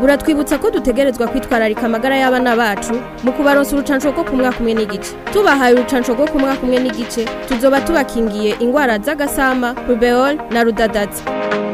buratwibutsa ko dutegerezwa kwitwararika amagara y'abana bacu mu kubaronsa urucanco rwo ku mwaka umwe n'igice tubahaye urucanco rwo ku mwaka umwe n'igice tuzoba tubakingiye ingwara z'agasama rubeol na rudadaza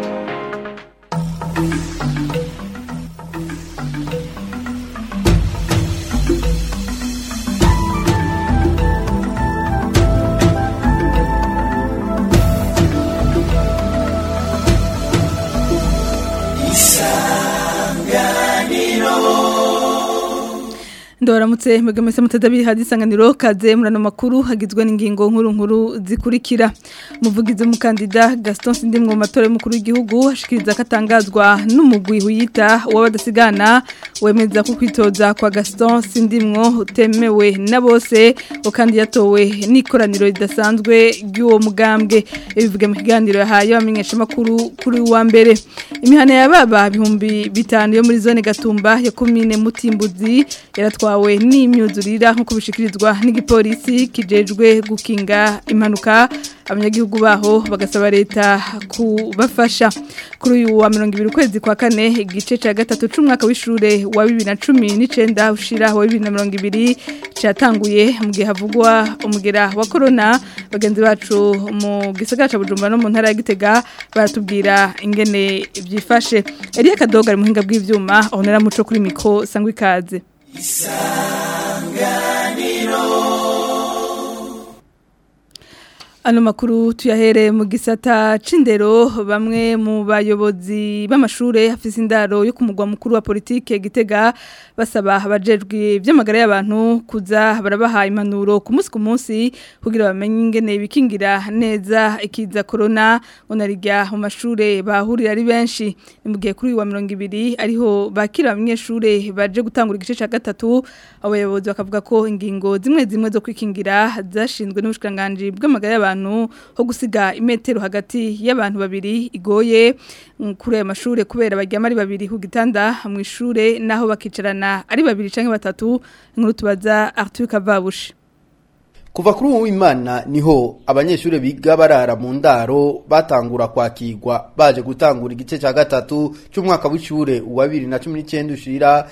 Ndoramutse mwegemese mutadabi hadisanganiro kaze murano makuru hagizwe n'ingingo nkuru nkuru zikurikira muvugize umukandida Gaston Sindimwe mu matora y'umukuru w'igihugu ashikiriza katangazwa n'umugwi huyita w'abadasigana wemeza ko kwitoza kwa Gaston Sindimwe utemewe na bose kandi yatowe n'ikoraniro ridasanzwe ry'uwo mugambwe bivuga mu kiganiro yahaye abamenyesha makuru kuri wa mbere imihana yababa bihumbi bitanu yo muri zone Gatumba ya commune Mutimbuzi yaratwa twawe n'imyuzurira nk'uko bishikirizwa n'igipolisi kijejwe gukinga impanuka abanyagihugu baho bagasaba leta kubafasha kuri uyu wa mirongo ibiri ukwezi kwa kane igice cya gatatu c'umwaka w'ishure wa bibiri na cumi n'icenda ushira wa bibiri na mirongo ibiri catanguye mu gihe havugwa umugera wa korona bagenzi bacu mu gisagara ca bujumbura no mu ntara ya gitega baratubwira ingene vyifashe eriya kadoga ari muhinga bw'ivyuma ahonera muco kuri miko sangwa ikaze isanganiro Ano makuru tuyahere mu gisata c'indero bamwe mu bayobozi b'amashure hafise indaro yo kumugwa mukuru wa politike gitega basaba abajejwe by'amagara y'abantu kuza barabaha impanuro ku munsi ku munsi kugira bamenye ingene bikingira neza ikiza corona onarijya mu mashure bahurira ari benshi ni mu gihe kuri wa 200 ariho bakira abanyeshure baje gutangura igice ca gatatu abayobozi bakavuga ko ingingo zimwe zimwe zo kwikingira zashinzwe n'ubushikanganje bw'amagara y'abantu abantu ho gusiga imetero hagati y'abantu babiri igoye kuri aya mashure kubera baryama ari babiri ku gitanda mu ishure naho bakicarana ari babiri canke batatu inkuru tubaza Arthur Kavabushi Kuva kuri uwo imana niho abanyeshure biga barara mu ndaro batangura kwakirwa baje gutangura igice ca gatatu c'umwaka w'ishure wa 2019 ushira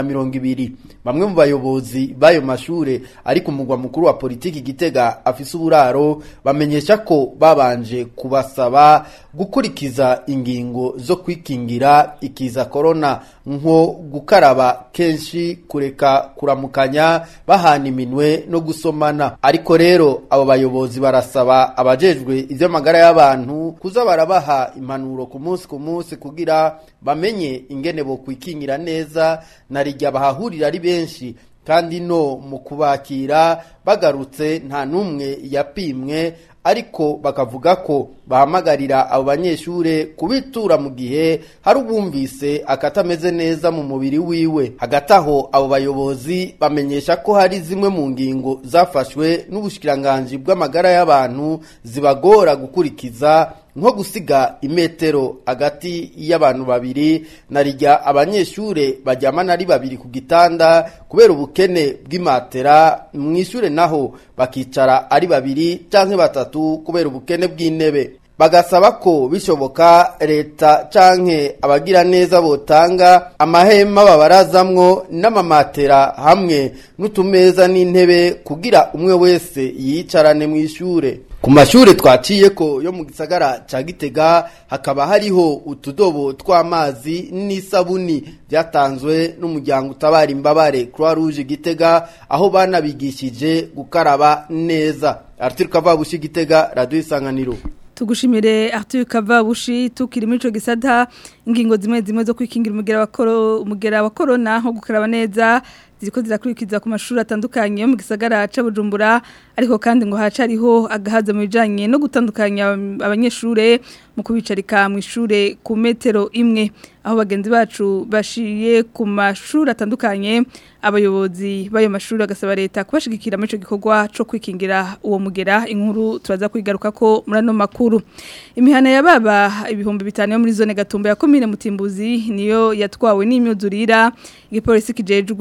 2020 bamwe mu bayobozi bayo mashure ari ku mugwa mukuru wa politiki gitega afise uburaro bamenyesha ko babanje kubasaba gukurikiza ingingo zo kwikingira ikiza corona nko gukaraba kenshi kureka kuramukanya bahana iminwe no gusomana ariko rero abo bayobozi barasaba abajejwe ivy'amagara y'abantu kuza barabaha impanuro ku munsi ku munsi kugira bamenye ingene bo kwikingira neza na rijya bahahurira ari benshi kandi no mu kubakira bagarutse nta n'umwe yapimwe ariko bakavuga ko bahamagarira abo banyeshure kubitura mu gihe hari ubumvise akatameze neza mu mubiri wiwe hagati aho abo bayobozi bamenyesha ko hari zimwe mu ngingo zafashwe n'ubushikiranganji bw'amagara y'abantu zibagora gukurikiza nko gusiga imetero hagati y'abantu babiri na rijya abanyeshure baryamana ari babiri ku gitanda kubera ubukene bw'imatera mu ishure naho bakicara ari babiri canke batatu kubera ubukene bw'intebe bagasaba ko bishoboka leta canke abagira neza botanga amahema babarazamwo n'amamatera hamwe n'utumeza n'intebe kugira umwe wese yicarane mu ishure ku mashure twaciye ko yo mu gisagara ca Gitega hakaba hariho utudobo tw'amazi n'isabuni byatanzwe n'umuryango utabara imbabare Croix Rouge Gitega aho banabigishije gukaraba neza Arthur Kavabushi Gitega Radio Isanganiro tugushimire Arthur Kavabushi tukiri muri ico gisata ingingo zimwe zimwe zo kwikingira umugera wa koro umugera wa corona nko gukaraba neza ziriko zirakurikiza ku mashuri atandukanye yo mu gisagara ca Bujumbura ariko kandi ngo haca ariho agahaza mu bijanye no gutandukanya abanyeshure mu kubicarika mu ishure ku metero imwe aho bagenzi bacu bashiye ku mashuri atandukanye abayobozi bayo mashuri agasaba leta kubashigikira muri ico gikorwa co kwikingira uwo mugera inkuru turaza kwigaruka ko murano makuru imihana ya baba ibihumbi bitanu yo muri zone gatumba ya komine mutimbuzi niyo yatwawe n'imyuzurira igipolisi kijejwe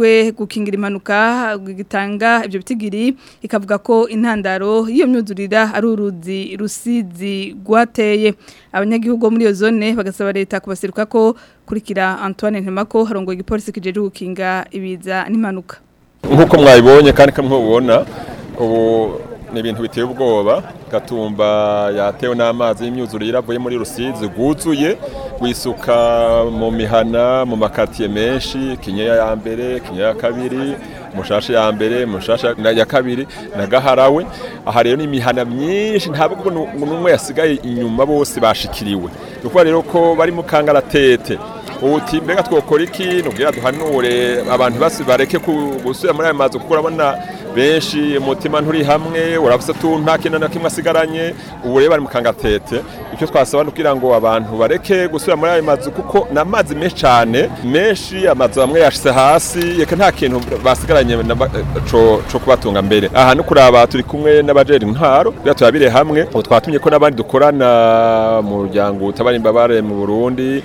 gukingira impanuka gitanga ibyo bitigiri ikavuga ko intandaro y'iyo myuzurira ari uruzi rusizi rwateye abanyagihugu muri iyo zone bagasaba leta kubaseruka ko kurikira Antoine Ntemako harongoye igipolisi kijeje gukinga ibiza n'impanuka nk'uko mwabibonye kandi kamwe mubona ubu ni ibintu biteye ubwoba gatumba yatewe n'amazi y'imyuzurire avuye muri rusizi rwuzuye wisuka mu mihana mu makatiye menshi kinyeya ya mbere kinyeya ya kabiri mushasha ya mbere mushasha ya kabiri na gaharawe aha rero ni imihana myinshi ntabwo n'umwe yasigaye inyuma bose bashikiriwe kuko rero ko bari mu kangaratete uti mbega twokora iki nubwira duhanure abantu basi bareke gusubira muri ayo mazu kuko urabona benshi umutima nturi hamwe uravuze tu nta kintu na kimwe asigaranye ubu rero bari mu kangatete icyo twasaba ni kugira ngo abantu bareke gusubira muri ayo mazu kuko ni amazi menshi cyane menshi amazu amwe yashyize hasi reka nta kintu basigaranye cyo kubatunga mbere aha no kuraba turi kumwe n'abajeri intwaro kugira turabire hamwe ubu twatumye ko n'abandi dukorana mu muryango utabara imbabare mu burundi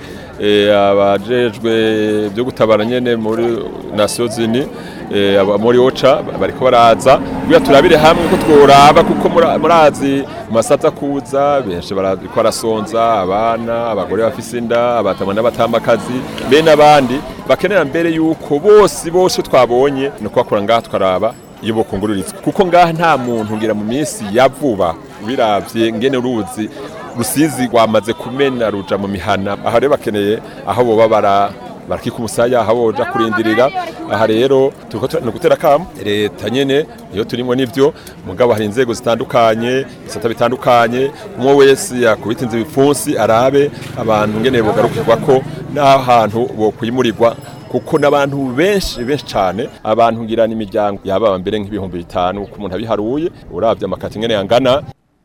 abajejwe byo gutabara nyene muri Nations Unies muri OCHA bariko baraza kugira turabire hamwe ko tworaba kuko murazi masaza kuza benshi bariko barasonza abana abagore bafise inda abatama n'abatamakazi be n'abandi bakenera mbere yuko bose bose twabonye no kwakora ngaha twaraba iyo bokungururizwa kuko ngaha nta muntu ngira mu minsi ya vuba biravye ngene uruzi rusizi rwamaze kumena ruja mu mihana aha rero bakeneye aho boba bara barakika umusaya aho boja kurindirira aha rero turiko ni gutera kamo leta nyene iyo turimo n'ivyo mugabo hari inzego zitandukanye isata bitandukanye umwe wese yakubita inzu ibipfunsi arabe abantu ngene bogarukirwa ko n'ahantu bokwimurirwa kuko n'abantu benshi benshi cyane abantu ngirana imiryango yaba mbere nk'ibihumbi bitanu uko umuntu abiharuye uravye amakati ngene yangana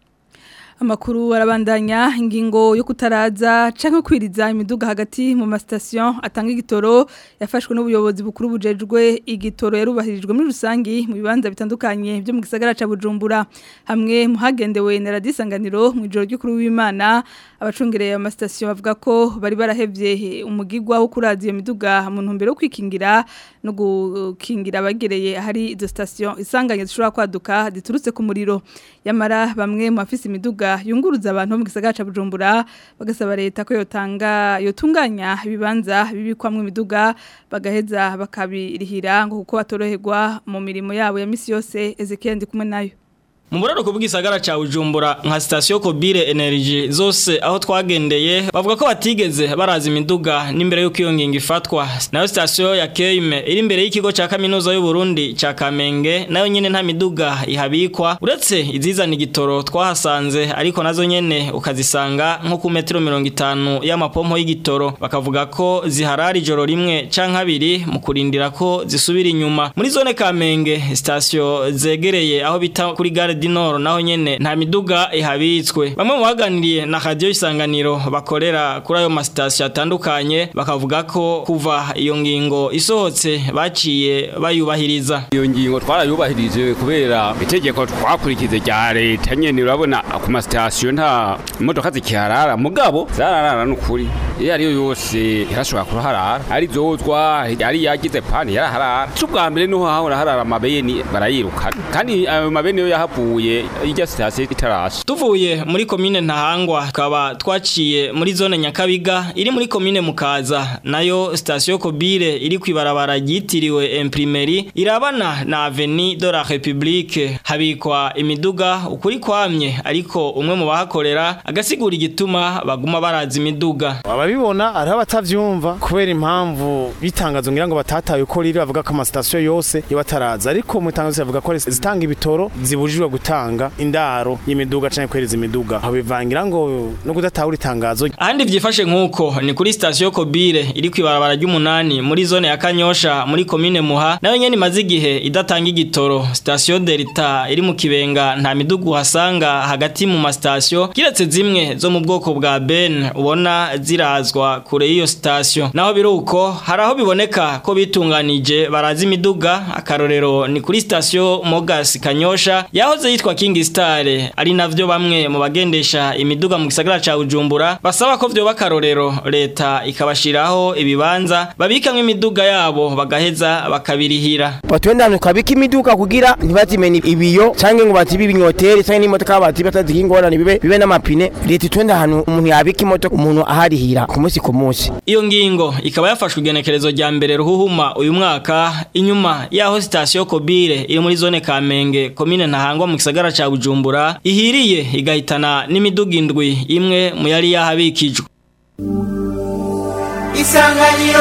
amakuru arabandanya ingingo yo kutaraza canke kwiriza imiduga hagati mu mastation atanga igitoro yafashwe n'ubuyobozi bukuru bujejwe igitoro yarubahirijwe muri rusangi mu bibanza bitandukanye byo mu gisagara ca Bujumbura hamwe mu hagendewe na radisanganiro mu ijoro ry'ukuru w'Imana abacungereye amastation bavuga ko bari barahevye umugigwa wo kuraza iyo miduga mu ntumbero yo kwikingira no gukingira abagereye ahari izo station isanganye zishobora kwaduka ziturutse ku muriro yamara bamwe mu bafise imiduga yunguruza abantu mu gisagara ca Bujumbura bagasaba leta ko yotanga yotunganya ibibanza bibikwamwe imiduga bagaheza bakabirihira ngo kuko batoroherwa mu mirimo yabo ya misi yose Ezekiel ndi kumwe nayo mu buraruko bw'isagara ca Bujumbura nka station Kobire Energy zose aho twagendeye bavuga ko batigeze baraza imiduga n'imbere y'uko iyo ngingo ifatwa nayo station ya Keime iri imbere y'ikigo ca kaminuza y'u Burundi ca Kamenge nayo nyene nta miduga ihabikwa uretse izizana igitoro twahasanze ariko nazo nyene ukazisanga nko ku metero 50 y'amapompo y'igitoro bakavuga ko ziharara ijoro rimwe canke abiri mu kurindira ko zisubira inyuma muri zone Kamenge station zegereye aho bita kuri gare dinoro naho nyene nta miduga ihabitswe bamwe mu baganiriye na radio isanganiro bakorera kuri ayo masitasiyo atandukanye bakavuga ko kuva iyo ngingo isohotse baciye bayubahiriza iyo ngingo twarayubahirije kubera itegeko twakurikize rya leta nyene urabona ku masitasiyo nta imodoka zikiharara mugabo zararara n'ukuri iyo ariyo yose irashobora kuharara ari zozwa ari yagize pani yaraharara c'ubwa mbere niho hahora harara amabeni barayirukana kandi ayo mabeni yo yahavuye tuvuye ijya sitasiyo itarasha tuvuye muri komine ntahangwa tukaba twaciye muri zone nyakabiga iri muri komine mukaza nayo sitasiyo kobire iri ku ibarabara ryitiriwe imprimeri irabana na aveni de la republique habikwa imiduga ukuri kwamye ariko umwe mu bahakorera agasigura igituma baguma baraza imiduga ababibona ariho abatavyumva kubera impamvu bitangazo ngira ngo batataye uko riri bavuga ko amasitasiyo yose yo bataraza ariko mu itangazo bavuga ko zitanga ibitoro zibujijwe gutanga indaro y'imiduga canke kwereza imiduga aho bivangira ngo no kudatahura itangazo ahandi vyifashe nkuko ni kuri station Kobire iri kwibarabara ry'umunani muri zone ya Kanyosha muri commune Muha nayo nyene imaze igihe idatanga igitoro station Delta iri mu kibenga nta midugu hasanga hagati mu mastation kiretse zimwe zo mu bwoko bwa Ben ubona ziraza barazwa kure y'iyo sitasiyo naho biruko hari aho biboneka ko bitunganije barazi imiduga akarorero ni kuri sitasiyo Mogas Kanyosha yahoze yitwa King Star ari navyo bamwe mu bagendesha imiduga mu gisagara ca Bujumbura basaba ko vyo bakarorero leta ikabashiraho ibibanza babikamwe imiduga yabo bagaheza bakabirihira batwenda ahantu twabika imiduga kugira ntibazimene ibiyo canke ngo bazibe ibinyoteri canke n'imodoka bazibe bataziha ingorane bibe bibe n'amapine leta itwenda ahantu umuntu yabika imodoka umuntu aharihira ku munsi ku munsi iyo ngingo ikaba yafashwe igenekerezo rya mbere ruhuhuma uyu mwaka inyuma yaho sitasiyo Kobire iri muri zone Kamenge komine ntahangwa mu gisagara ca Bujumbura ihiriye igahitana n'imiduga indwi imwe mu yari yahabikijwe isanganiro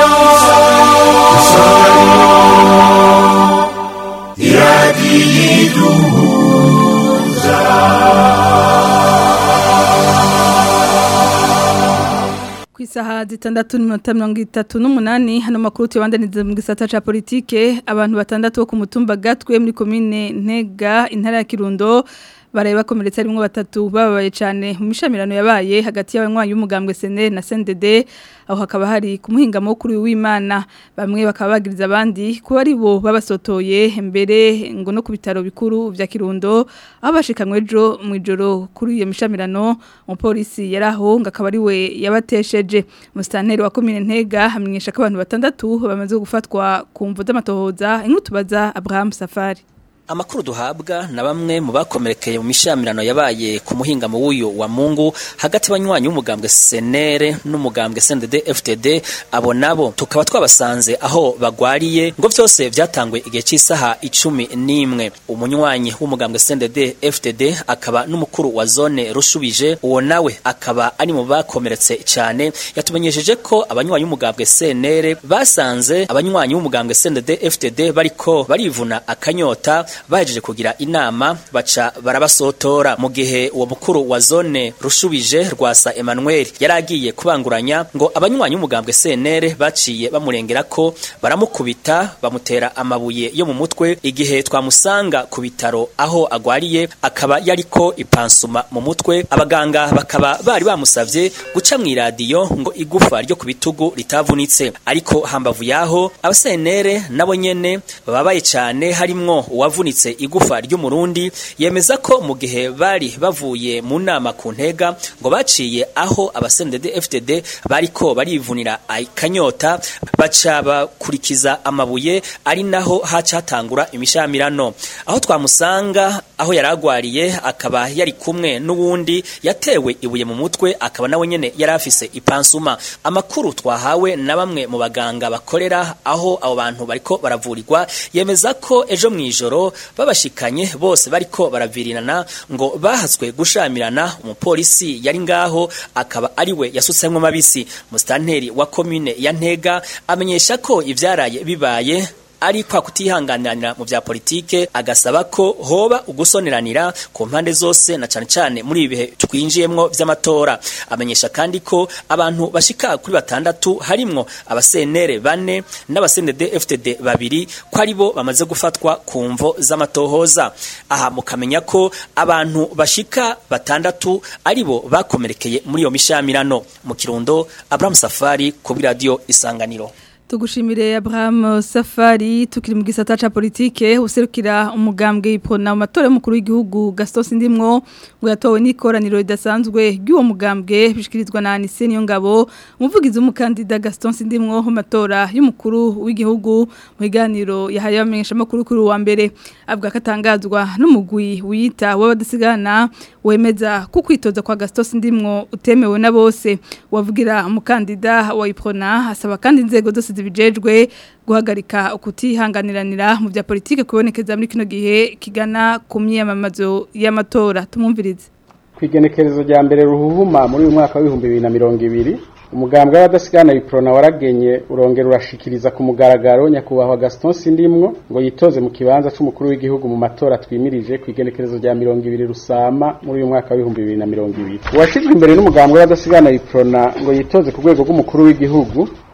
ku isaha zitandatu n'iminota mirongo itatu n'umunani hano makuru tuyabandaniza mu gisata ca politike abantu batandatu bo ku mutumba gatwe muri komine ntega intara ya kirundo baraye bakomeretse harimo batatu bababaye cyane mu mishamirano yabaye hagati y'abanywanyi b'umugambwe SNL na CNDD aho hakaba hari ku muhingamo kuri w'Imana bamwe bakaba bagiriza abandi kuba ari bo babasotoye mbere ngo no ku bitaro bikuru vya Kirundo aho bashikamwe ejo mu ijoro kuri iyo mishamirano umupolisi yaraho ngo akaba ari we yabatesheje musitanteri wa komine Ntega hamenyesha ko abantu batandatu bamaze gufatwa ku mvu z'amatohoza inkutubaza Abraham Safari Amakuru duhabwa na bamwe mu bakomerekeye mu mishamirano yabaye ku muhingamo w'uyu wa Mungu hagati y'abanywanyi b'umugambwe Senere n'umugambwe SNDD FTD abo nabo tukaba twabasanze aho bagwariye ngo vyose vyatangwe igihe cy'isaha icumi n'imwe umunywanyi w'umugambwe SNDD FTD akaba n'umukuru wa zone rushubije uwo nawe akaba ari mu bakomeretse cyane yatumenyesheje ko abanywanyi b'umugambwe Senere basanze abanywanyi b'umugambwe SNDD FTD bariko barivuna akanyota bahejeje kugira inama baca barabasotora mu gihe uwo mukuru wa zone rushubije rwasa Emmanuel yaragiye kubanguranya ngo abanywanyi umugambwe CNR baciye bamurengera ko baramukubita bamutera amabuye yo mu mutwe igihe twamusanga ku bitaro aho agwariye akaba yariko ipansuma mu mutwe abaganga bakaba bari bamusavye guca mu iradiyo ngo igufa ryo ku bitugu ritavunitse ariko hambavu yaho abasenere nabo nyene bababaye cyane harimwo uwavunitse igufa ry'umurundi yemeza ko mu gihe bari bavuye mu nama ku ntega ngo baciye aho abasendede FTD bariko barivunira akanyota baca bakurikiza amabuye ari naho hacatangura imishamirano aho twamusanga aho yaragwariye akaba yari kumwe n'uwundi yatewe ibuye mu mutwe akaba nawe nyene yari afise ipansuma amakuru twahawe na bamwe mu baganga bakorera aho abo bantu bariko baravurirwa yemeza ko ejo mwijoro babashikanye bose bariko baravirinana ngo bahatswe gushamirana umupolisi yari ngaho akaba ari we yasutsemwo mabisi musitanteri wa komine ya ntega amenyesha ko ivyaraye bibaye ari kwa kutihanganira mu vya politike agasaba ko hoba ugusoneranira ku mpande zose na cane cane muri ibi bihe twinjiyemwo vy'amatora amenyesha kandi ko abantu bashika kuri batandatu harimwo abasenere bane n'abasenede FTD babiri ko ari bo bamaze gufatwa ku mvo z'amatohoza aha mukamenya ko abantu bashika batandatu ari bo bakomerekeye muri iyo mishamirano mu kirundo Abraham Safari ku radio Isanganiro Tugushimire Abraham Safari tukiri mu gisata ca politike userukira umugambwe ipona mu matora y'umukuru w'igihugu Gaston Sindimwo ngo yatowe n'ikoraniro ridasanzwe ry'uwo mugambwe bishikirizwa na Anise niyo ngabo umuvugizi w'umukandida Gaston Sindimwo mu matora y'umukuru w'igihugu mu biganiro yahaye abamenyesha makuru kuri wa mbere avuga katangazwa n'umugwi wiyita w'abadasigana wemeza ko kwitoza kwa Gaston Sindimwo utemewe na bose wavugira umukandida wa ipona asaba kandi inzego zose zibijejwe guhagarika ukutihanganiranira mu bya politike kubonekeza muri kino gihe kigana ku myiyamamazo y'amatora tumwumvirize ku igenekerezo rya mbere ruhuhuma muri uyu mwaka w'ibihumbi bibiri na mirongo ibiri umugambwe w'abadasigana iprona waragenye urongera urashikiriza ku mugaragaro nyakubahwa Gaston Sindimwo ngo yitoze mu kibanza c'umukuru w'igihugu mu matora twimirije ku igenekerezo rya mirongo ibiri rusama muri uyu mwaka w'ibihumbi bibiri na mirongo ibiri uwashizwe imbere n'umugambwe w'abadasigana iprona ngo yitoze ku rwego rw'umukuru w'igihugu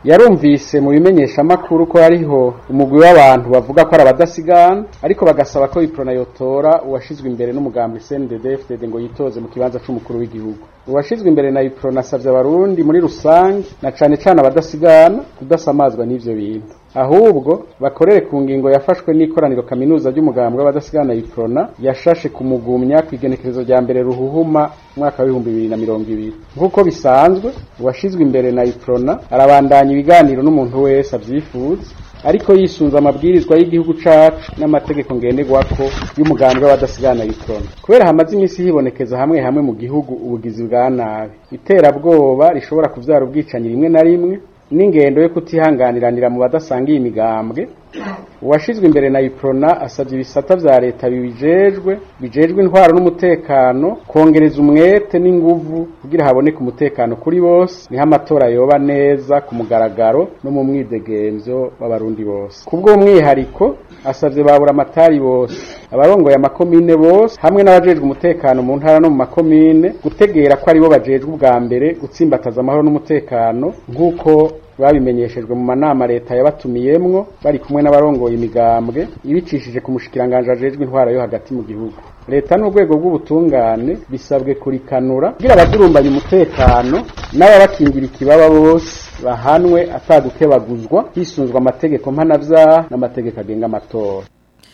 yarumvise mu bimenyeshamakuru ko hariho umugwi w'abantu bavuga ko ari abadasigana ariko bagasaba ko iprona yotora uwashizwe imbere n'umugambi CNDD FDD ngo yitoze mu kibanza c'umukuru w'igihugu uwashizwe imbere na iprona asavye abarundi muri rusange na cane cane abadasigana kudasamazwa n'ivyo bintu ahubwo bakorere ku ngingo yafashwe n'ikoraniro kaminuza ry'umugambi w'abadasigana iprona yashashe kumugumya ku igenekerezo rya mbere ruhuhuma mwaka w'ibihumbi bibiri na mirongo ibiri nk'uko bisanzwe uwashizwe imbere na iprona arabandanya ibiganiro n'umuntu wese avyifuza ariko yisunze amabwirizwa y'igihugu cacu n'amategeko ngenderwako y'umugambi w'abadasigana iprona kubera hamaze iminsi hibonekeza hamwe hamwe mu gihugu ubugizi bwa nabi iterabwoba rishobora kuvyara ubwicanyi rimwe na rimwe n'ingendo yo kutihanganiranira mu badasangiye imigambwe uwashizwe imbere na iprona asabye ibisata vya leta bibijejwe bijejwe intwaro n'umutekano kongereza umwete n'inguvu kugira haboneke umutekano kuri bose niho amatora yoba neza ku mugaragaro no mu mwidegemvyo w'abarundi bose kubwo umwihariko asavye babura amatari bose abarongoye amakomine bose hamwe n'abajejwe umutekano mu ntara no mu makomine gutegera ko aribo bajejwe ubwa mbere gutsimbataza amahoro n'umutekano nk'uko babimenyeshejwe mu manama leta yabatumiyemwo bari kumwe n'abarongoye imigambwe ibicishije ku mushikiranganje ajejwe intwaro yo hagati mu gihugu leta n'urwego rw'ubutungane bisabwe kurikanura kugira abadurumbanya umutekano n'ababakingira ikibaba bose bahanwe atagukebaguzwa hisunzwe amategeko mpanavyaha n'amategeko agenga amatora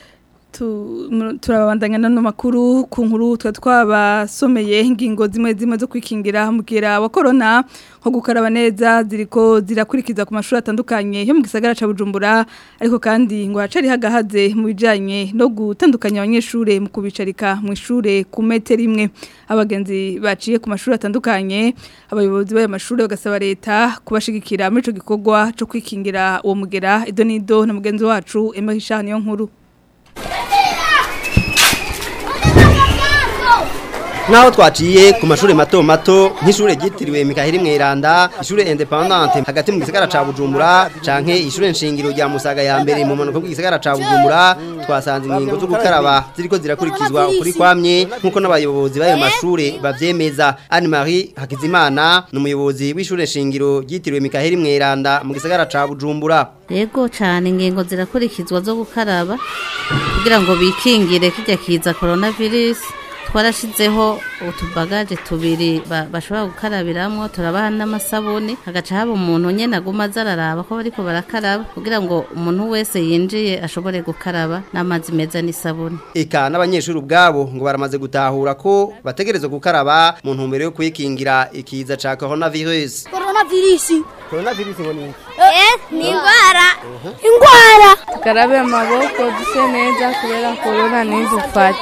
turabandanya nano makuru ku nkuru twa twabasomeye ingingo zimwe zimwe zo kwikingira mugera wa corona nko gukaraba neza ziriko zirakurikiza ku mashuri atandukanye yo mu gisagara ca Bujumbura ariko kandi ngo hacari hagahaze mu bijanye no gutandukanya abanyeshure mu kubicarika mu ishure ku metero imwe abagenzi baciye ku mashuri atandukanye abayobozi b'ayo mashuri bagasaba leta kubashigikira muri ico gikorwa cyo kwikingira uwo mugera idonido na mugenzi wacu Emma Hishani yo nkuru Naho twaciye ku mashuri mato mato nk'ishure ryitiriwe Mikaheli Mweranda, ishure independante hagati mu gisagara ca Bujumbura canke ishure nshingiro rya Musaga ya mbere mu manuko bw'igisagara ca Bujumbura twasanze ingingo zo gukaraba ziriko zirakurikizwa ukuri kwamye nkuko n'abayobozi b'ayo mashure bavyemeza. Anne Marie Hakizimana n'umuyobozi w'ishure nshingiro ryitiriwe Mikaheli Mweranda mu gisagara ca Bujumbura. Yego cyane ingingo zirakurikizwa zo gukaraba kugira ngo bikingire kijya kiza coronavirus twarashizeho utubagaje tubiri bashobora gukarabiramwo turabaha n'amasabuni hagaca haba umuntu nyene aguma azararaba ko bariko barakaraba kugira ngo umuntu wese yinjiye ashobore gukaraba n'amazi meza n'isabuni eka n'abanyeshuri ubwabo ngo baramaze gutahura ko bategerezwa gukaraba mu ntumbero yo kwikingira ikiza ca coronavirus coronavirus coronavirus ngo ni eh ni ingwara ingwara tukarabe amaboko duse neza kubera corona ntidufate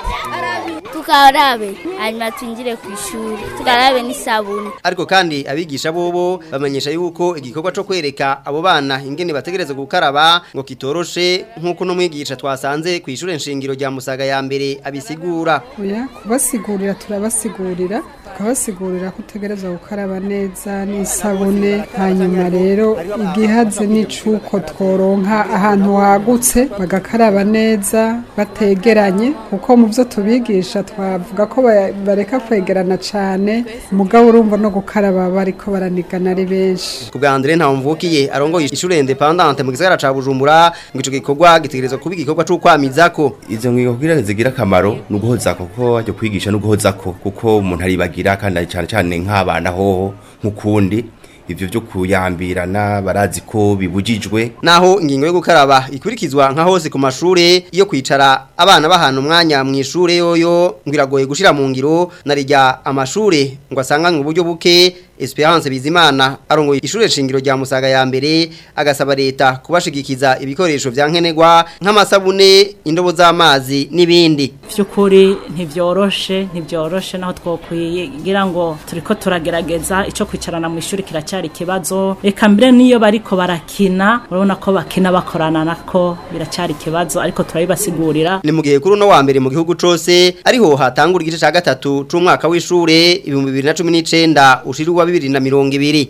tukarabe hanyuma twinjire ku ishuri tukarabe n'isabuni ariko kandi abigisha bobo bamenyesha yuko igikorwa cyo kwereka abo bana ingene bategereza gukaraba ngo kitoroshe nk'uko n'umwigisha twasanze ku ishuri nshingiro rya musaga ya mbere abisigura oya kubasigurira turabasigurira tukabasigurira ko utegereza gukaraba neza n'isabune hanyuma rero igihaze n'icuko tworonka ahantu hagutse bagakaraba neza bategeranye kuko mu byo tubigisha twavuga ko bareka kwegerana cyane umugabo urumva no gukaraba bariko baranigana ari benshi ku bwa Andre Ntawumvukiye arongoye ishure independante mu gisagara ca Bujumbura ngo ico gikorwa gitegerezwa kuba igikorwa cyo kwamizako izo ngingo kugira zigira akamaro no guhozako kuko ajya kwigisha no guhozako kuko umuntu aribagira kandi cyane cyane nk'abana hoho nk'ukundi ivyo byo kuyambirana barazi ko bibujijwe naho ingingo yo gukaraba ikurikizwa nka hose ku mashure iyo kwicara abana bahana umwanya mu ishure yoyo ngiragoye gushira mu ngiro narijya amashure ngo asanganywe uburyo buke Esperance Bizimana arongoye ishure shingiro rya Musaga ya mbere agasaba leta kubashigikiza ibikoresho vya nkenerwa nk'amasabune indobo z'amazi n'ibindi vyukuri ntivyoroshe ntivyoroshe naho twokwiye kugira ngo turiko turagerageza ico kwicarana mu ishuri kiracyari kibazo reka mbere niyo bariko barakina urabona ko bakina bakorana nako biracyari kibazo ariko turabibasigurira ni mu gihe kuri no wa mbere mu gihugu cose ariho hatangura igice ca gatatu c'umwaka w'ishure 2019 ushirwa bibiri na mirongo ibiri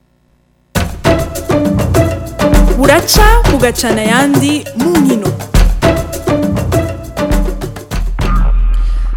buraca bugacana ayandi mu nkino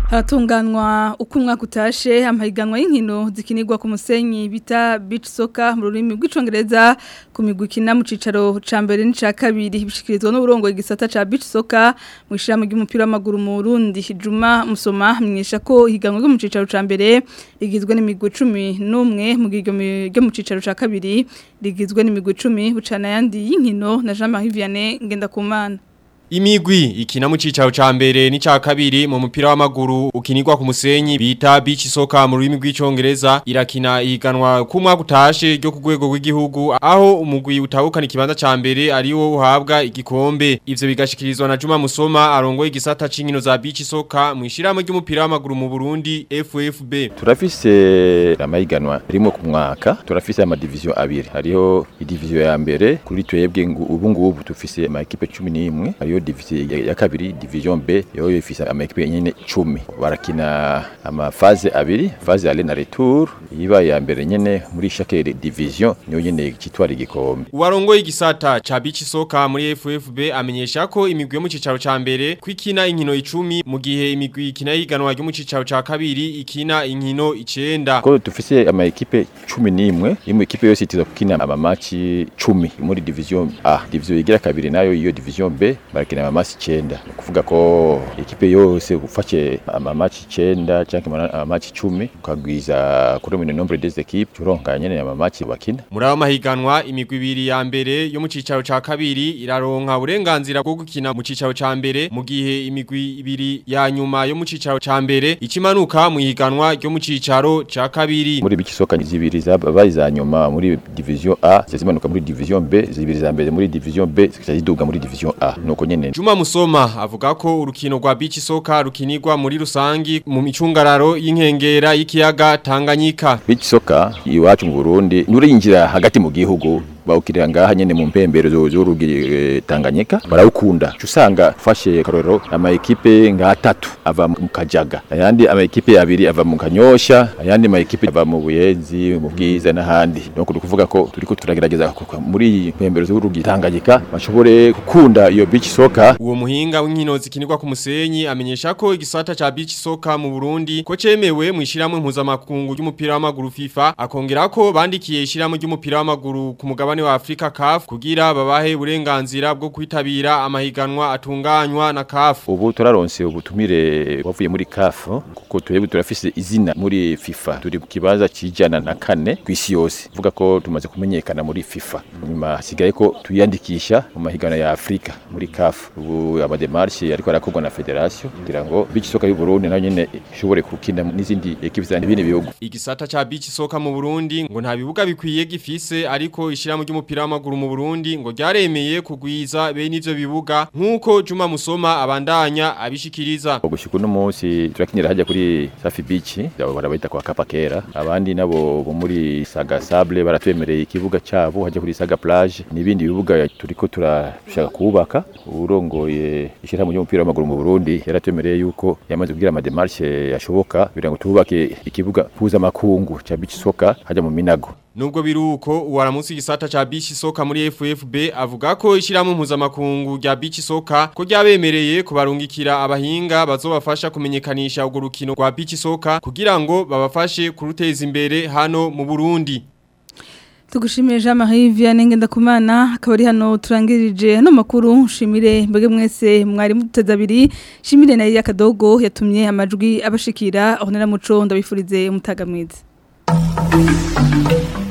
Haratunganwa uko umwaka utashe amahiganwa y'inkino zikinirwa ku musenyi bita beach soccer mu rurimi rw'icongereza ku migwi ikina mu cicaro ca mbere n'ica kabiri bishikirizwa n'uburongo igisata ca beach soccer mu ishirahamwe ry'umupira w'amaguru mu Burundi Juma Musoma mwisha ko higanwa ryo mu cicaro ca mbere rigizwe n'imigwi 11 mu gihe ryo mu cicaro ca kabiri rigizwe n'imigwi 10 bucana yandi y'inkino na Jean-Marie Vianney Ngendakumana Imigwi ikina mu cicaro ca mbere ni ca kabiri mu mupira w'amaguru ukinirwa ku musenyi bita beach soccer mu rurimi rw'icongereza irakina ihiganwa ku mwaka utashe ryo ku rwego rw'igihugu aho umugwi utahukana ikibanza ca mbere ari wo uhabwa igikombe ivyo bigashikirizwa na Juma Musoma arongoye igisata c'inkino za beach soccer mu ishirahamwe ry'umupira w'amaguru mu Burundi FFB turafise amahiganwa rimwe ku mwaka turafise ama division abiri hariho idivision ya mbere kuri twebwe ubu ngubu tufise ama equipe 11 hariho division ya, ya kabiri division B yo ifise ama equipe nyene 10 barakina ama phase abiri phase aller na retour iba ya mbere nyene muri chaque division niyo nyene kitwara igikombe Uwarongoye igisata ca beach soccer muri FFB amenyesha ko imigwi yo mu cicaro ca mbere kwikina inkino 10 mu gihe imigwi ikina yiganwa ryo mu cicaro ca kabiri ikina inkino 9 ko dufise ama equipe 11 imwe equipe yose itiza kukina ama match 10 muri division A division igira kabiri nayo iyo division B barakina ama match 9 kuvuga ko equipe yose ufashe ama match 9 cyangwa ama match 10 ukagwiza kuri mu nombre des équipes turonka nyene ama match bakina muri abo mahiganwa imigwi ibiri ya mbere yo mu cicaro ca kabiri iraronka uburenganzira bwo gukina mu cicaro ca mbere mu gihe imigwi ibiri ya nyuma yo mu cicaro ca mbere ikimanuka mu higanwa ryo mu cicaro ca kabiri muri bikisoka zibiri zabaye za nyuma muri division A zimanuka muri division B zibiri za mbere muri division B zikiduga muri division A nuko nyene Juma Musoma avuga ko urukino rwa beach soccer rukinirwa muri rusangi mu micungararo y'inkengera y'ikiyaga Tanganyika beach soccer iwacu mu Burundi nurinjira hagati mu gihugu bawukirira ngaha nyene mu mpembero z'urugi Tanganyika barawukunda usanga fashe karoro ama equipe nga atatu ava mu Kajaga ayandi ama equipe abiri ava mu Kanyosha ayandi ma equipe ava mu Buyenzi mu Bwiza n'ahandi donc kuvuga ko turiko turagerageza muri mpembero z'urugi Tanganyika bashobore gukunda iyo beach soccer uwo muhinga w'inkino zikinirwa ku musenyi amenyesha ko igisata ca beach soccer mu Burundi ko cemewe mu ishiramwe mpuzamakungu ry'umupira w'amaguru FIFA akongera ko bandikiye ishiramwe ry'umupira w'amaguru ku mugabane wa Afrika CAF kugira babahe uburenganzira bwo kwitabira amahiganwa atunganywa na CAF ubu turaronse ubutumire wavuye muri CAF kuko twebwe turafise izina muri FIFA turi ku kibanza kijana na kane kwisi yose vuga ko tumaze kumenyekana muri FIFA nyuma hasigaye ko tuyandikisha mu mahiganwa ya Afrika muri CAF ubu amademarshe ariko arakorwa na federation kugira ngo beach soccer y'u Burundi nayo nyene ishobore gukina n'izindi equipe zandi bine bihugu igisata ca beach soccer mu Burundi ngo nta bibuga bikwiye gifise ariko ishiramo ry'umupira w'amaguru mu Burundi ngo ryaremeye kugwiza bene ivyo bibuga nkuko Juma Musoma abandanya abishikiriza gushika uno munsi turakinira hajya kuri Safi Beach abo barabayita kwa Kapakera abandi nabo bo muri Saga Sable baratwemereye ikibuga cyabo hajya kuri Saga Plage nibindi bibuga turiko turashaka kubaka urongoye ishirahamwe ry'umupira w'amaguru mu Burundi yaratwemereye yuko yamaze kugira ama démarche yashoboka kugira ngo tubake ikibuga puza makungu cha beach soccer hajya mu Minago Nubwo biruko uwaramusi gisata cha beach soccer muri FFB avuga ko ishiramo mpuzamakungu rya beach soccer ko ryabemereye kubarungikira abahinga bazobafasha kumenyekanisha urwo rukino rwa beach soccer kugira ngo babafashe kuruteza imbere hano mu Burundi. Tugushimire Jean Marie Vianney Ngendakumana akaba ari hano turangirije hano makuru shimire mbege mwese mwari muteza abiri shimire na ya kadogo yatumye amajwi abashikira aho nera muco ndabifurize umutaga mwiza